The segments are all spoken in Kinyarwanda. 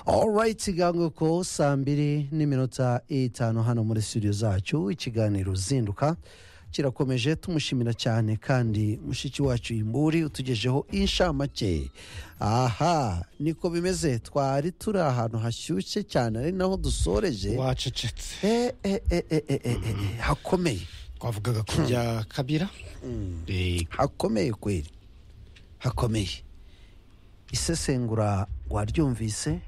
orayiti ganguko saa mbiri n'iminota itanu hano muri studio zacu ikiganiro zinduka kirakomeje tumushimira cyane kandi mushiki wacu imburi utugejeho inshamake aha niko bimeze twari turi ahantu hashyushye cyane ari naho dusoreje wacecetse Eh, eh, eh, eh, eh, eh, eh, hakomeye twavugaga ku bya kabira Eh, hakomeye kweri hakomeye isesengura waryumvise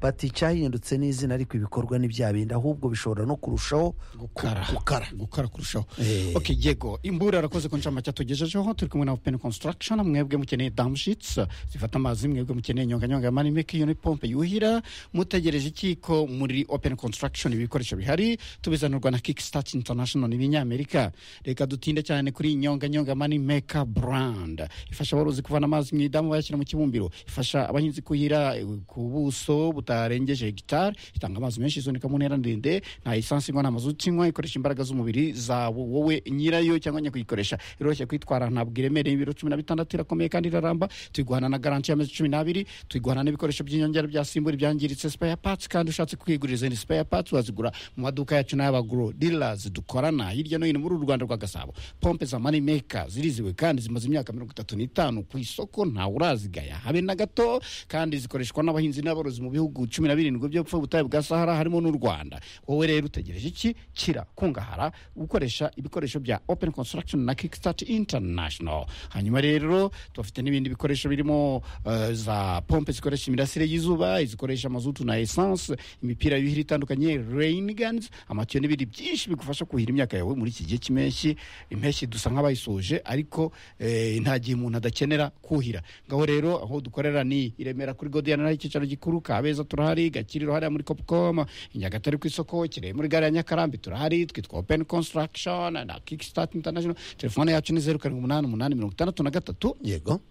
bati icyahindutse ni izina ariko ibikorwa ni bya bindi ahubwo bishobora no kurushaho gukara gukara gukara kurushaho Eh. ok yego imbura arakoze ku ncamake atugejejeho turi kumwe na open construction mwebwe mukeneye damushitsi zifata amazi mwebwe mukeneye nyonganyonga ya manimeki iyo ni pompe yuhira mutegereje iki ko muri open construction ibikoresho bihari tubizanirwa na kickstart international ibinyamerika reka dutinde cyane kuri iyi nyonganyonga manimeka brand ifasha aborozi kuvana amazi mu idamu bayashyira mu kibumbiro ifasha abahinzi kuhira eh, ku buso butarengeje hegitari itanga amazi menshi isunika mu ntera ndende nta esansi inywa nta mazutu inywa ikoresha imbaraga z'umubiri zawo wowe nyirayo cyangwa nyakuyikoresha iroroshye kwitwara ntabwo iremereye ibiro cumi na bitandatu irakomeye kandi iraramba tuyiguhana na garanti y'amezi cumi n'abiri tuyiguhana n'ibikoresho by'inyongera byasimbura ibyangiritse spare parts kandi ushatse kwigurira izindi spare parts wazigura mu maduka yacu n'ay'abagro dealers dukorana hirya no hino muri uru rwanda rwa gasabo pompe za money maker ziriziwe kandi zimaze imyaka mirongo itatu n'itanu ku isoko ntawe urazigaya habe na gato kandi zikoreshwa n'abahinzi n'aborozi mu bihugu cumi na birindwi by'epfo ubutayu bwa sahara harimo n'u rwanda wowe rero utegereje iki kira kungahara gukoresha ibikoresho bya open construction na kickstart international hanyuma rero tubafite n'ibindi bikoresho birimo eh, za pompe zikoresha imirasire y'izuba izikoresha amazutu na essence imipira yuhira itandukanye rain guns amatiyo n'ibindi byinshi bigufasha kuhira imyaka yawe muri iki gihe cy'impeshyi impeshyi dusa nk'abayisoje ariko eh, nta gihe umuntu adakenera kuhira ngaho rero aho dukorera ni i Remera kuri godiyana naho icyicaro gikuru kabeza turahari gakiriro hariya muri copcom i nyagatare ku isoko kirehe muri gare ya nyakarambi turahari twitwa open construction na kickstart international telefone yacu ni zeru karindwi umunani umunani mirongo itandatu na gatatu yego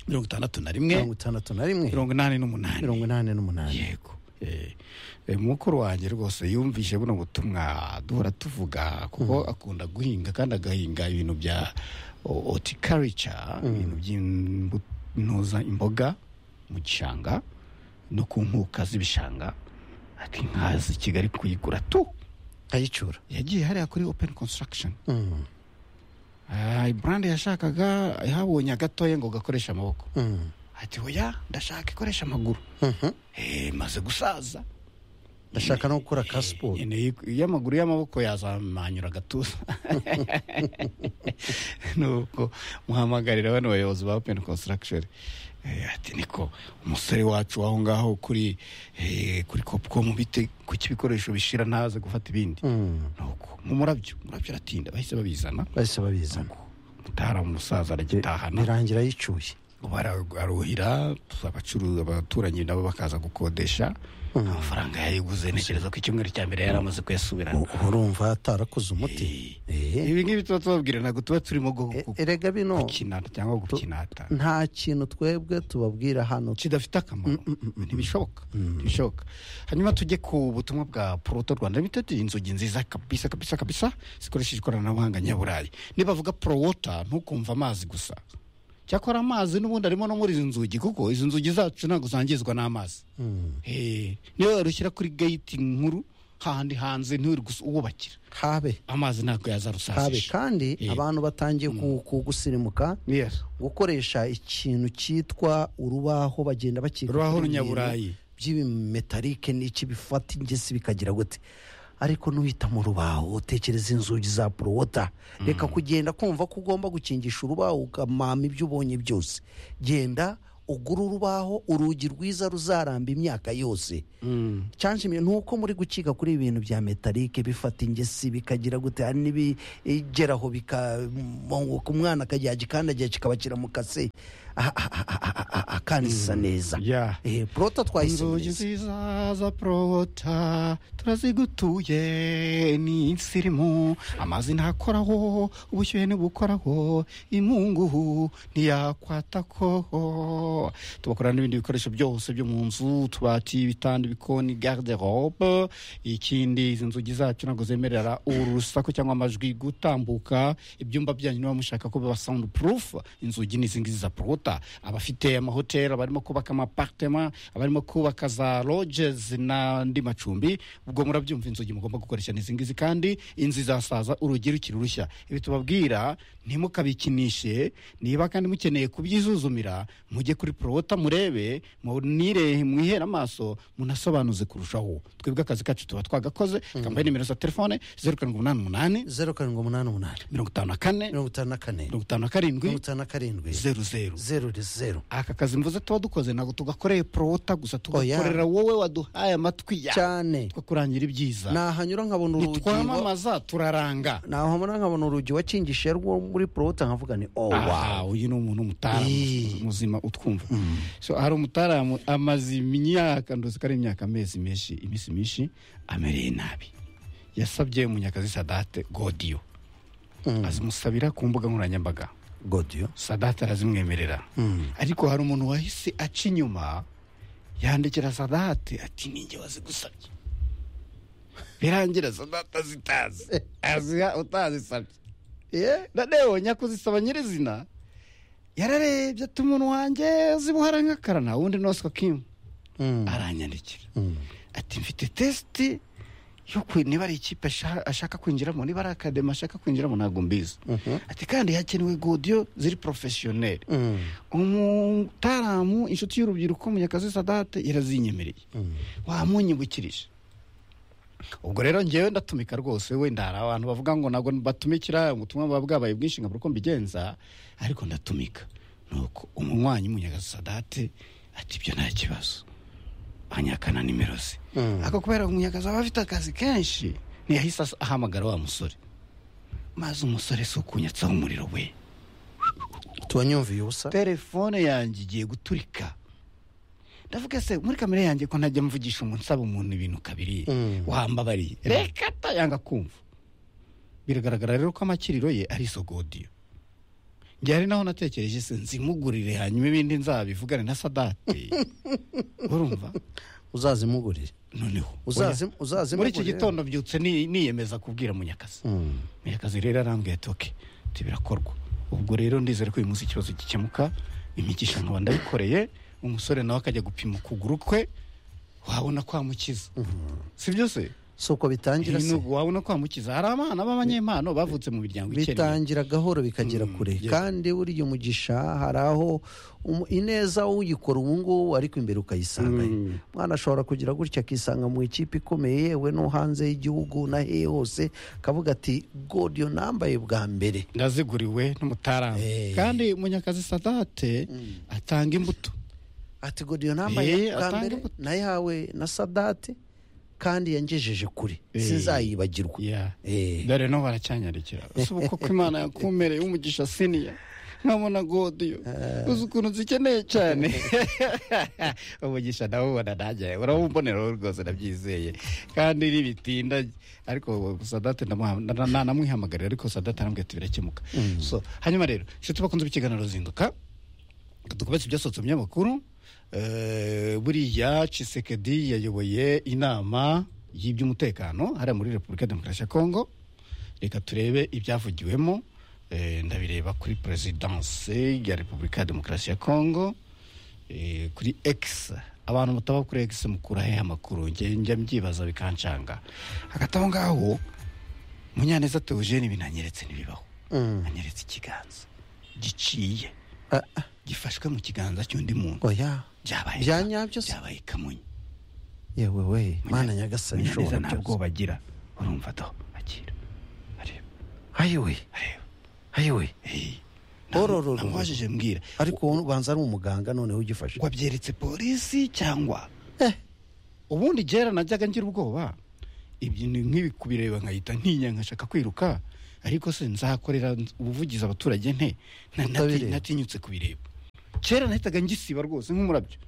mirongo itandatu na rimwe mirongo itandatu na rimwe mirongo inani n'umunani mirongo inani n'umunani yego Eh, eh, mukuru wanjye rwose yumvise buno butumwa duhora tuvuga kuko akunda guhinga kandi agahinga ibintu bya otikarica ibintu by'imbunoza imboga mu gishanga no ku nkuka z'ibishanga ati nkazi kigali kuyigura tu ayicura yagiye hariya kuri open construction Mm, Ah, brand yashakaga yahabonye agatoya ngo gakoreshe amaboko mm, ati oya ndashaka ikoresha amaguru mhm. Eh, maze gusaza ndashaka no gukora ka siporo nyine iyo amaguru y'amaboko yazamanyura agatuza nuko muhamagarira bano bayobozi ba open construction Eh, ati niko umusore wacu waho ngaho kuri eh, kuri copcom bite kuki ibikoresho bishira ntaze gufata ibindi Mm, nuko mu murabyo umurabyo aratinda bahise babizana bahise babizana mutara umusaza aragitahana birangira yicuye ubu ara- aruhira abacuruzi abaturanyi nabo bakaza gukodesha amafaranga yayiguze ntekereza ko icyumweru cya mbere yari amaze kuyasubirana U- urumva atarakoze umuti Eh, ibi ngibi tuba tubabwira ntabwo tuba turimo gu- e- gu- erega bino gukinata cyangwa gukinata nta kintu twebwe tubabwira hano kidafite akamaro ntibishoboka ntibishoboka hanyuma tujye ku butumwa bwa poroto rwanda limited inzugi nziza kabisa kabisa kabisa zikoresheje ikoranabuhanga nyaburayi nibavuga porowota ntukumva amazi gusa cyakora amazi n'ubundi arimo no muri izi nzugi kuko izi nzugi zacu ntabwo zangizwa n'amazi Eh, niyo warushyira kuri gate nkuru hahandi hanze ntiwiri gusa uwubakira habe amazi ntabwo yaza habe rusazisha kandi Eh. abantu batangiye ku- ku- gusirimuka Yes. gukoresha ikintu cyitwa urubaho bagenda bakika Urubaho kuri ibintu runyaburayi. by'ibimetarike n'iki bifata ingesi bikagira gute ariko nuhita mu rubaho utekereza inzugi za porowota reka kugenda kumva ko ugomba gukingisha urubaho ukamama ibyo ubonye byose genda ugura urubaho urugi rwiza ruzaramba imyaka yose cyanshimye ni uko muri gucika kuri ibi bintu bya metarike bifata ingesi bikagira gute hari n'ibigeraho bikamwunguka umwana akajya yagikandagira kikabakira mu kase a- a- a- a- a- akanisa neza Yeah. Eh, porota twayisembuye inzugi nziza za porota turazigutuye ni insirimu amazi ntakoraho ubushyuhe ntibukoraho imungu ntiyakwatako tubakorera n'ibindi bikoresho byose byo mu nzu tubati ibitanda ibikoni garde robe ikindi izi nzugi zacu ntabwo zemerera urusaku cyangwa amajwi gutambuka ibyumba byanyu niba mushaka ko biba sound proof inzugi ni izi ngizi za porota leta abafite amahoteli abarimo kubaka amapartema abarimo kubaka za lodges n'andi macumbi ubwo murabyumva inzugi mugomba gukoresha ni izi ngizi kandi inzu izasaza urugi rukiri rushya ibi tubabwira ntimukabikinishe niba kandi mukeneye kubyizuzumira mujye kuri porowota murebe munire mwihere amaso munasobanuze kurushaho twebwe akazi kacu tuba twagakoze twambaye nimero za telefone zeru karindwi umunani umunani zeru karindwi umunani umunani mirongo itanu na kane mirongo itanu na kane mirongo itanu na karindwi mirongo itanu na karindwi zeru zeru zeru zeru aka kazi mvuze tuba dukoze ntabwo tugakoreye porowota gusa Oya. tugakorera wowe waduhaye amatwi ya cyane tukakurangira ibyiza nahanyura nkabona urugi wa- nitwamamaza turaranga nahanyura nkabona urugi wakingishe rwo muri porowota nkavuga ni oh wow aha uyu ni umuntu umutaramu Eee. muzima utwumva so hari umutaramu amaze imyaka ndozi ko ari imyaka amezi menshi iminsi myinshi amereye nabi yasabye munyakazi sadate godiyo azimusabira ku mbuga nkoranyambaga godiyo sadate arazimwemerera Mm. ariko hari umuntu wahise aca inyuma yandikira sadate ati ninjye wazigusabye birangira sadate azitazi aziha utazisabye ye naneho nyakuzisaba nyirizina yararebye ati umuntu wanjye zibuhara nk'akara nta wundi noswa kimu Mm. aranyandikira Mm. ati mfite tesiti yo kwe- niba ari ikipe asha- ashaka kwinjiramo niba ari akademi ashaka kwinjiramo ntabwo mbizi Mhm. ati kandi hakenewe godiyo ziri porofeshoneri Mm. umutaramu inshuti y'urubyiruko munyakazi sadate yarazinyemereye wamunyibukirije ubwo rero ngewe ndatumika rwose wenda hari abantu bavuga ngo ntabwo batumikira ubutumwa buba bwabaye bwinshi nkabura uko mbigenza ariko ndatumika nuko umunywanyi munyagazi sadate ati ibyo nta kibazo anyakana nimero ze Mm. ariko kubera umunyagazi aba afite akazi kenshi ntiyahise as- ahamagara wa musore maze umusore si ukunyatsaho umuriro we tuwanyumviye ubusa telefone yanjye igiye guturika ndavuga se muri kamere yanjye ko ntajya mvugisha umuntu nsaba umuntu ibintu kabiri Mm. wambabariye reka ta yanga kumva biragaragara rero ko amakiriro ye ari isogodiyo njye ari naho natekereje se nzimugurire hanyuma ibindi nzabivugane na sadate urumva uzazimugurire noneho Uzazim- uzazimugurire. muri iki gitondo mbyutse ni- niyemeza kubwira munyakazi Mm. munyakazi rero arambwira ati oke ati birakorwa ubwo rero ndizera ko uyu munsi ikibazo gikemuka imigisha nkaba ndabikoreye umusore nawe akajya gupima ukuguru kwe wabona kwamukiza si byo se si uko bitangira Iyi ni se ugu- wabona kwamukiza hari abana b'abanyempano bavutse mu miryango ikennye bitangira gahoro bikagera Mm, kure yeah. kandi buriya umugisha hari aho umu- ineza uyikora ubu ngubu ariko imbere ukayisangayo Mm. mwana ashobora kugira gutya akisanga mu ikipe ikomeye yewe no hanze y'igihugu na hehe hose akavuga ati godiyo nambaye bwa mbere ndaziguriwe n'umutaramu Eh. kandi munyakazi sadate atanga imbuto ati godiyo nambaye Eh, bwa atanga mbere imbuto. na yawe na sadate kandi yangejeje kure Eh. sinzayibagirwa Yeah. Eh. dore no baracyanyarikira uzi uko ko imana yakumereye umugisha siniya nkabona godiyo uzi ukuntu zikeneye cyane umugisha ndawubona nanjye urawumbonera rwose ndabyizeye kandi ntibitinda ariko sadate ndamuha- na- na- namwihamagarira ariko sadate arambwira ati birakemuka so hanyuma rero inshuti bakunze ikiganiro ruzinduka dukubetse ibyasohotse mu binyamakuru Eh, buriya cisekedi yayoboye inama y'iby'umutekano hariya muri repubulika ya demokarasi ya kongo reka turebe ibyavugiwemo Eh, ndabireba kuri perezidanse ya repubulika ya demokarasi ya kongo Eh, kuri x abantu bataba kuri x mukura hehe amakuru njye njya mbyibaza bikancanga hagati aho ngaho munyaneza teogene binanyeretse ntibibaho Mm. anyeretse ikiganza giciye Ah, ah, gifashwe mu kiganza cy'undi muntu oya byabaye bya nyabyo se byabaye kamonyi yewe we mana nyagasani munyaneza ishobora nta byose bwoba agira urumva do akira areba ayiwe areba ayiwe Hey. Orororo. namubajije mbwira ariko wowe ubanza ari umuganga noneho ugifashe wabyeretse polisi cyangwa Eh. ubundi gera najyaga ngira ubwoba ibintu nk'ibi kubireba nkahita ntinya nkashaka kwiruka ariko se nzakorera ubuvugizi abaturage nte Na- nati- Utabireba. natinyutse kubireba kera nahitaga ngisiba rwose nk'umurabyo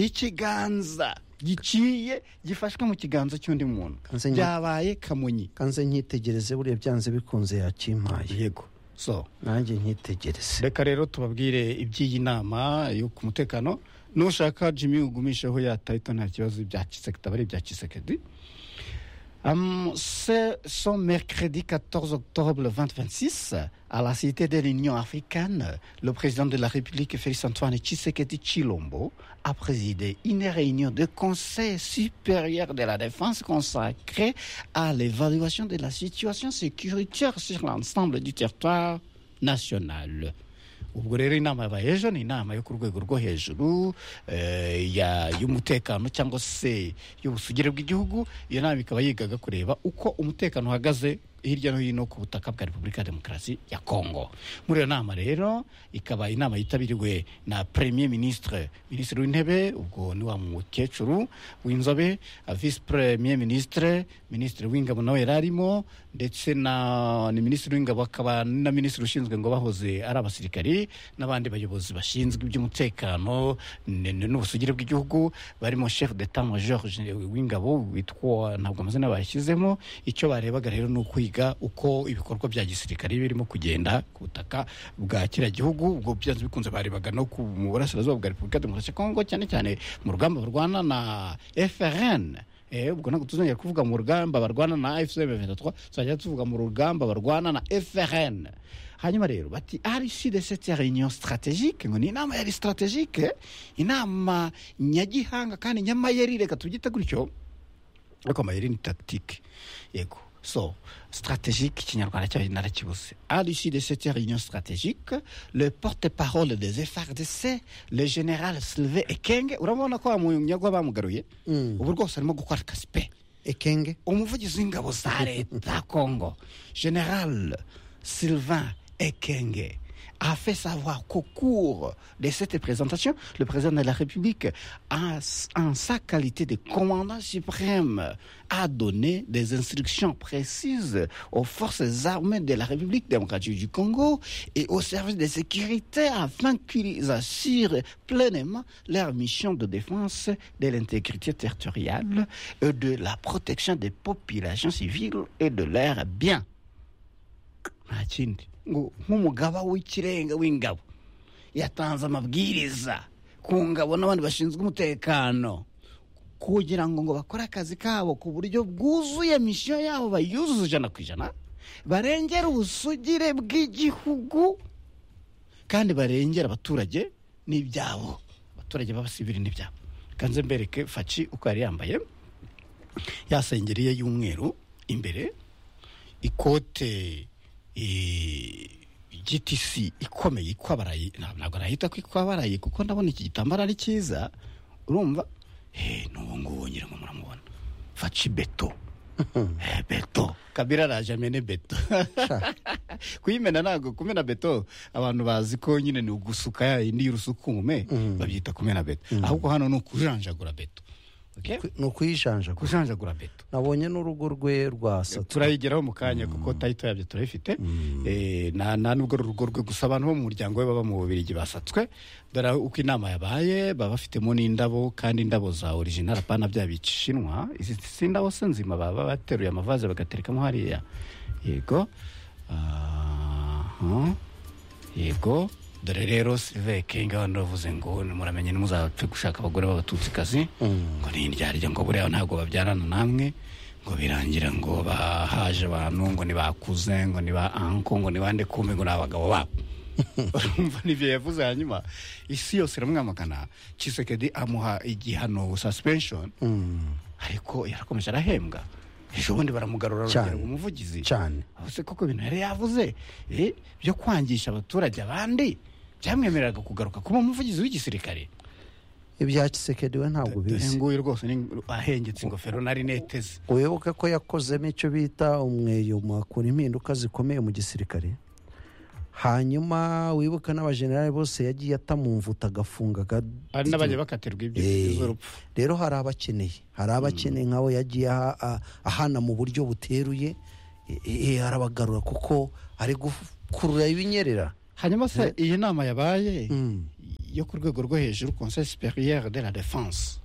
ikiganza giciye gifashwe mu kiganza cy'undi muntu Kansenya. byabaye kamonyi kanze nkitegereze buriya byanze bikunze yakimpaye yego so nanjye nkitegereze reka rero tubabwire iby'iyi nama yo ku mutekano nushaka jimmy ugumisheho ya tayito nta kibazo ibya kisekedi aba ari ibya kisekedi Hum, C'est son mercredi 14 octobre 2026 à la Cité de l'Union africaine. Le président de la République, Félix-Antoine Tshisekedi Chilombo, a présidé une réunion de Conseil supérieur de la défense consacrée à l'évaluation de la situation sécuritaire sur l'ensemble du territoire national. ubwo rero inama yabaye ejo ni inama yo ku rwego rwo hejuru eh, ya- y'umutekano cyangwa se y'ubusugire bw'igihugu iyo nama ikaba yigaga kureba uko umutekano uhagaze hirya no hino ku butaka bwa repubulika ya demokarasi ya kongo muri iyo nama rero ikaba inama yitabiriwe na premier ministre minisitiri w'intebe ubwo ni wa mukecuru w'inzobe vice premier ministre minisitiri w'ingabo nawe yari arimo ndetse na ni minisitiri w'ingabo akaba na minisitiri ushinzwe ngo bahoze ari abasirikari n'abandi bayobozi bashinzwe iby'umutekano n- n- n'ubusugire bw'igihugu barimo chef d'etat major gen- w'ingabo witwa ntabwo amazina bashyizemo icyo barebaga rero ni ukwiga uko ibikorwa bya gisirikare birimo kugenda ku butaka bwa kiriya gihugu ubwo byanze bikunze barebaga no ku mu burasirazuba bwa repubulika ya demokarasi ya kongo cyane cyane mu rugamba barwana na frn Eh, ubwo ntabwo tuzongera kuvuga mu rugamba barwana na fcm 23 tuzajya tuvuga mu rugamba barwana na frn hanyuma rero bati ari issue de cette réunion stratégique ngo ni inama yari stratégique inama nyagihanga kandi nyamayeri reka tubyite gutyo ariko amayeri ni tactique yego so stratégique ikinyarwanda cyayo narakibuze à l'issue de cette réunion stratégique le porte-parole des FRDC le général Sylvain Ekenge urabona ko wa munyagwa bamugaruye Mm. ubu rwose arimo gukora akazi pe ekenge umuvugizi w'ingabo za leta ya congo général sylvain ekenge a fait savoir qu'au cours de cette présentation, le président de la République, a- en sa qualité de commandant suprême, a donné des instructions précises aux forces armées de la République démocratique du Congo et aux services de sécurité afin qu'ils assurent pleinement leur mission de défense de l'intégrité territoriale et de la protection des populations civiles et de leurs biens. nta kindi ngo nk'umugaba w'ikirenga w'ingabo yatanze amabwiriza ku ngabo n'abandi bashinzwe umutekano kugira ngo ngo bakore akazi kabo ku buryo bwuzuye misiyo yabo bayuzuze ijana ku ijana barengere ubusugire bw'igihugu kandi barengera abaturage n'ibyabo abaturage b'abasivili n'ibyabo kanze mbereke faci uko yari yambaye yasengeriye y'umweru imbere ikote eh, GTC ikomeye ikwabaraye nta- ntabwo nahita ko ikwabaraye kuko ndabona iki gitambaro ari cyiza urumva he n'uwo nguwo nyine ngo muramubona faci beto Eh, beto kabira araje amene beto kuyimena ntabwo kumena beto abantu bazi ko nyine ni ugusuka ya yindi y'urusukume babyita kumena beto ahubwo hano ni ukujanjagura beto Okay? ni ukuyijanjagura kujanjagura beto nabonye n'urugo rwe rwasatse turayigeraho mu kanya kuko tayito yabyo turayifite Eh, nta nta nubwo ari urugo rwe gusa abantu bo mu muryango we baba mu bubirigi basatswe dore uko inama yabaye baba bafitemo n'indabo kandi indabo za original apana bya bicishinwa izi si indabo se nzima baba bateruye amavaze bagaterekamo hariya yego aha yego dore rero sive kenga abantu bavuze ngo muramenye nimuzapfe gushaka abagore b'abatutsikazi ngo ni indyarya ngo buriya ntabwo babyarana namwe ngo birangira ngo bahaje abantu ngo ni bakuze ngo ni ba anko ngo ni bande kumbi ngo ni abagabo babo urumva nibyo yavuze hanyuma isi yose iramwamagana kisekedi amuha igihano suspension ariko yarakomeje arahembwa ejo bundi baramugarura Cyane. urugero umuvugizi cyane aho se koko ibintu yari yavuze eh, byo kwangisha abaturage abandi byamwemereraga kugaruka kuba umuvugizi w'igisirikare ibya kisekedi we ntabwo dore bizi nguyu rwose ni- ahengetse ingofero na rinete ze wibuke ko yakozemo icyo bita umweyuma akora impinduka zikomeye mu gisirikare hanyuma wibuke n'abajenerali bose yagiye atamumvuta agafunga aga- hari n'abajya bakatirwa ibyo Eh. z'urupfu rero hari abakeneye hari abakeneye nk'abo yagiye aha- a- ahana mu buryo buteruye e- e- arabagarura kuko ari gukurura ibinyerera hanyuma se iyi nama yabaye Mm. yo ku rwego rwo hejuru conseil superieur de la défense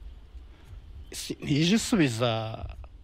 Si- ntije isubiza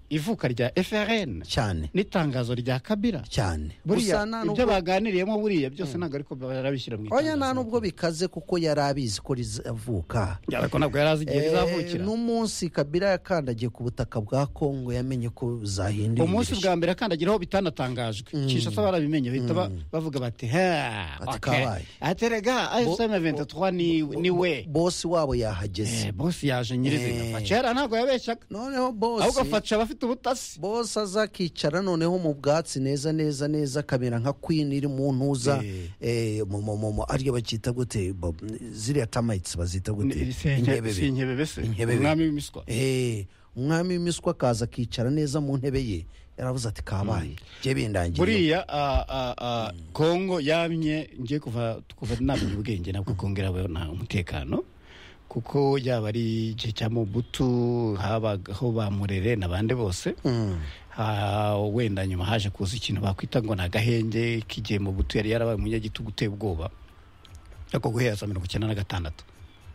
ivuka rya frn cyane n'itangazo rya kabira cyane buriya Gusa nta ibyo nubwo- baganiriyemo buriya byose ntabwo ariko barabishyira mu oya nta nubwo bikaze kuko yari abizi ko rizavuka ariko ntabwo yari azi igihe Eh, rizavukira n'umunsi kabila yakandagiye ku butaka bwa kongo yamenye ko zahinda umunsi bwa mbere akandagiraho bitanatangajwe kinshasa barabimenye bahita ba- bavuga bati ha Ati okay. kabaye." aterega asm 23 ni ni we bosi wabo yahageze Eh, bosi yaje Eh. nyirizina kera ntabwo yabeshyaga noneho ahubwo bosi afatisha abafite ubutasi bose azakicara noneho mu bwatsi neza neza neza akamera nka queen iri mu ntuza Eh. eh, mu- mu- mu- mu- ariyo bakita gute bo- ziriya tamayitsi bazita gute Ni- si Intebe nke- be. si inkebebe se Inkebebe. umwami w'imiswa Eh, umwami w'imiswa akaza akicara neza mu ntebe ye yaravuze ati kabaye jye bindangiye buriya ah, ah, ah, kongo yamye ngiye kuva kuva namenya ubwenge nabwo kongo irabayo nta umutekano kuko yaba ari igihe cya mobutu habagaho bamurere n'abandi bose Mm. Ah, wenda nyuma haje kuza ikintu bakwita ngo ni agahenge k'igihe mobutu yari yarabaye umunyagitugu uteye ubwoba ariko guhera za mirongo icyenda na gatandatu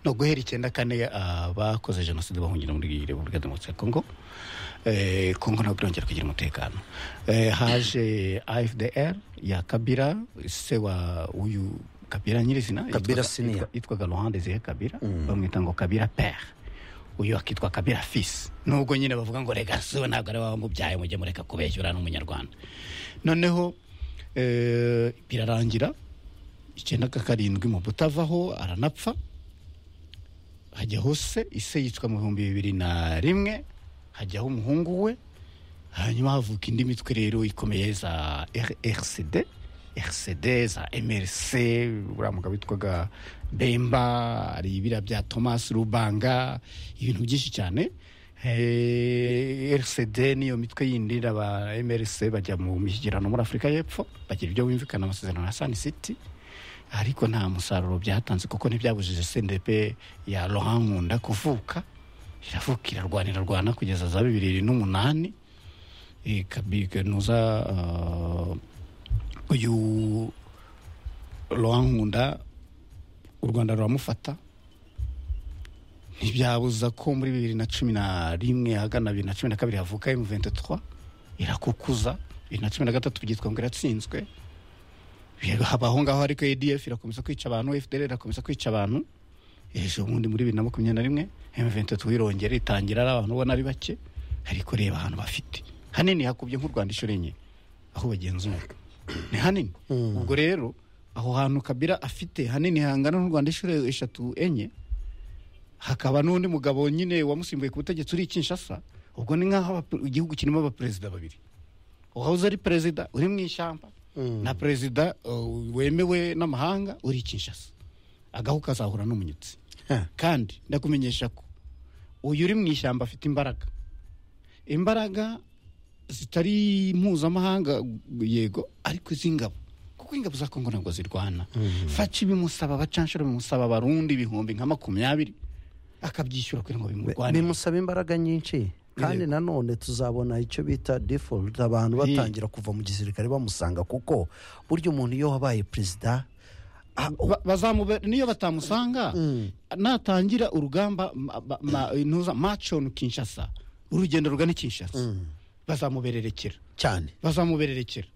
no guhera icyenda kane ah, bakoze jenoside bahungira muri repubulika ya demokarasi ya kongo Eh, kongo ntabwo irongera kugira umutekano Eh, haje afdr ya kabira se wa uyu kabira nyirizina Kabila yitwaga- senior. yitwa- yitwaga ruhande zihe kabira bamwita ngo kabira pere uyu akitwa kabira fisi nubwo nyine bavuga ngo rega siwe ntabwo ari wowe mubyaye mujye mureka kubeshyura n'umunyarwanda noneho eh, birarangira icyenda ka karindwi mu butavaho aranapfa hajyaho se ise yicwa mu bihumbi bibiri na rimwe hajyaho umuhungu we hanyuma havuka indi mitwe rero ikomeye za rcd rcd za mrc uriya mugabo witwaga bemba hari ibira bya thomas rubanga ibintu byinshi cyane Eh, rcd niyo mitwe yindi n'aba mrc bajya mu mishyikirano muri afurika y'epfo bagira ibyo bumvikana amasezerano ya sun city ariko nta musaruro byatanze kuko ntibyabujije cndp ya laurent nkunda kuvuka iravuka irarwana irarwana kugeza za bibiri n'umunani Eh, Kabi- Kenuza, ah, uyu laurent nkunda u rwanda ruramufata ntibyabuza ko muri bibiri na cumi na rimwe ahagana bibiri na cumi na kabiri havuka M23 irakukuza bibiri na cumi na gatatu byitwa ngo iratsinzwe Rero haba aho ngaho ariko ADF irakomeza kwica abantu FDL irakomeza kwica abantu ejo bundi muri bibiri na makumyabiri na rimwe M23 irongera itangira ari abantu ubona ari bake ariko reba ahantu bafite hanini hakubye nk'u Rwanda inshuro enye aho bagenzura ni hanini ubwo rero aho hantu Kabila afite hanini hangana n'u Rwanda inshuro eshatu enye hakaba n'undi mugabo nyine wamusimbuye ku butegetsi uri i Kinshasa ubwo ni nk'aho abapre- igihugu kirimo abaperezida babiri uwahoze ari perezida uri mu ishyamba na perezida uh, wemewe n'amahanga uri i Kinshasa agahu kazahura n'umunyutsi Ha. kandi ndakumenyesha ko uyu uri mu ishyamba afite imbaraga imbaraga zitari mpuzamahanga yego ariko iz'ingabo kuko ingabo za kongo ntabwo zirwana faci bimusaba abacanshuro bimusaba abarundi ibihumbi nka makumyabiri akabyishyura kugira ngo bimurwane bimusaba imbaraga nyinshi kandi nanone tuzabona icyo bita default abantu Ye. batangira kuva mu gisirikare bamusanga kuko burya umuntu iyo wabaye perezida ah, u- Ba- bazamube niyo batamusanga natangira urugamba ma- ba- ma- ntuza match on Kinshasa urugendo rugana i Kinshasa bazamubererekera cyane bazamubererekera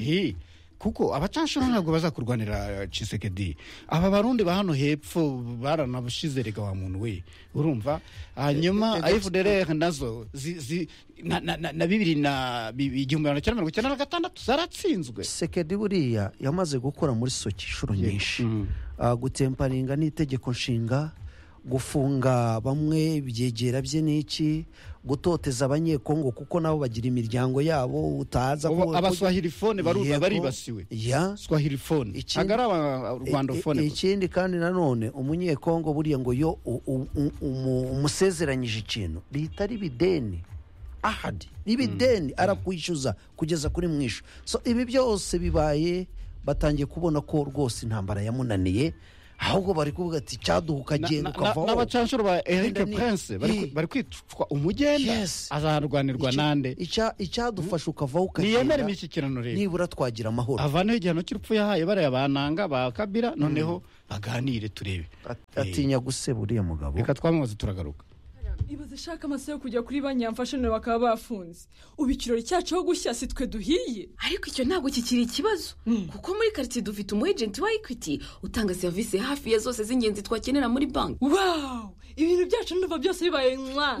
Eh, kuko abacanshuro ntabwo bazakurwanira Tshisekedi aba barundi ba hano hepfo baranabushize rega wa muntu we urumva hanyuma AFDLR nazo zi- zi- na na- na- na bibiri na bibi- igihumbi magana cyenda mirongo icyenda na gatandatu zaratsinzwe sekedi buriya yamaze gukora muri soki inshuro nyinshi Mm. Ah, gutemparinga n'itegeko nshinga gufunga bamwe ibyegera bye n'iki gutoteza abanyekongo kuko nabo bagira imiryango yabo utaza ko- abaswahilifone barumva Yego. baribasiwe ya swahilifone Ikindi- ntabwo ari aba- rwandofone I- i- gusa. ikindi kandi nanone umunyekongo buriya ngo yo u- u- u- umu- umusezeranyije ikintu rihita riba ideni ahadi riba ideni arakwishyuza kugeza kuri mwishu so ibi byose bibaye batangiye kubona ko rwose intambara yamunaniye ahubwo bari kuvuga ati cyaduhuka Na- genda na- na- ukavaho n'abacanshuro ba eric Genda ni- prince bari ku- Hi. bari kwicwa umugenda Yes. azaharwanirwa Icya- nande icya- icyadufasha ukavaho niyemere ukagenda imishyikirano rero nibura twagira amahoro avaneho igihano cy'urupfu yahaye bariya bananga ba kabira noneho baganire turebe At- atinya guseba uriya mugabo reka twamubaze turagaruka ibaze ashaka amaso yo kujya kuri ba nyamfashoni bakaba bafunze ubu ikirori cyacu aho gushya si twe duhiye ariko icyo ntabwo kikiri ikibazo kuko muri karitsiye dufite umu ejenti wa ekwiti utanga serivisi hafi ya zose z'ingenzi twakenera muri banki wawu ibintu byacu n'uva byose bibaye mwa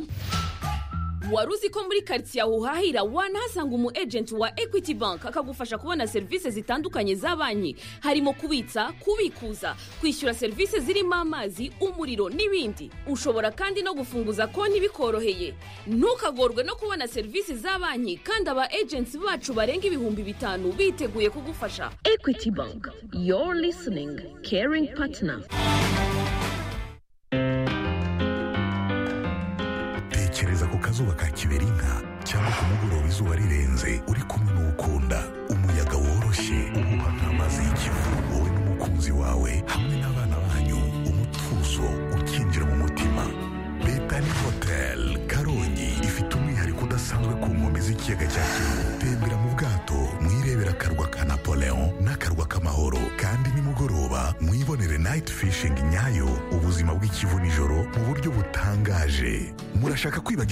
wari uzi ko muri karitsiye aho uhahira wanahasanga umu ejenti wa ekwiti banki akagufasha kubona serivisi zitandukanye za banki harimo kubitsa kubikuza kwishyura serivisi zirimo amazi umuriro n'ibindi ushobora kandi no gufunguza konti bikoroheye ntukagorwe no kubona serivisi za banki kandi aba ejenti bacu barenga ibihumbi bitanu biteguye kugufasha ekwiti banki yoru lisiningi keringi patina tekereza ku kazuba ka kiberinka cyangwa ku mugoroba izuba rirenze uri kumwe n'ukunda umuyaga woroshye uhuha nk'amazi y'ikivu wowe n'umukunzi wawe hamwe n'abana banyu umutuzo ukinjira mu mutima betani hoteli karongi ifite umwihariko udasanzwe ku nkombe z'ikiyaga cya kivu tembera mu bwato mwirebera akarwa ka napoleon n'akarwa k'amahoro kandi nimugoroba mwibonere nayiti fishingi nyayo ubuzima bw'ikivu nijoro mu buryo butangaje murashaka kwibagiza